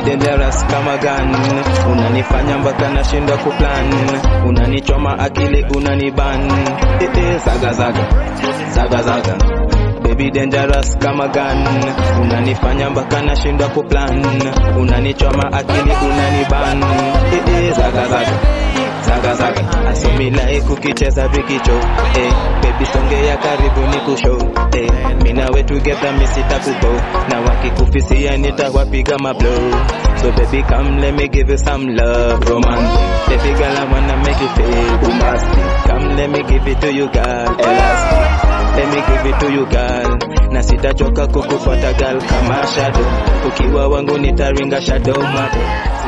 dangerous kama gun unanifanya mpaka nashindwa kuplan unanichoma akili unaniban eh, eh, zaga zaga zaga zaga baby dangerous kama gun unanifanya mpaka nashindwa kuplan unanichoma akili unaniban eh, eh, zaga zaga zaga zaga asumilai kukicheza vikicho eh, baby songea karibu ni kusho eh, mina we together misita kubo na wakikufisia nitawapiga mablo so baby come let me give you some love romantic baby girl I wanna make you feel bombastic come let me give it to you girl elastic let me give it to you girl na sitachoka kukufuata girl kama shadow ukiwa wangu nitaringa shadow mabo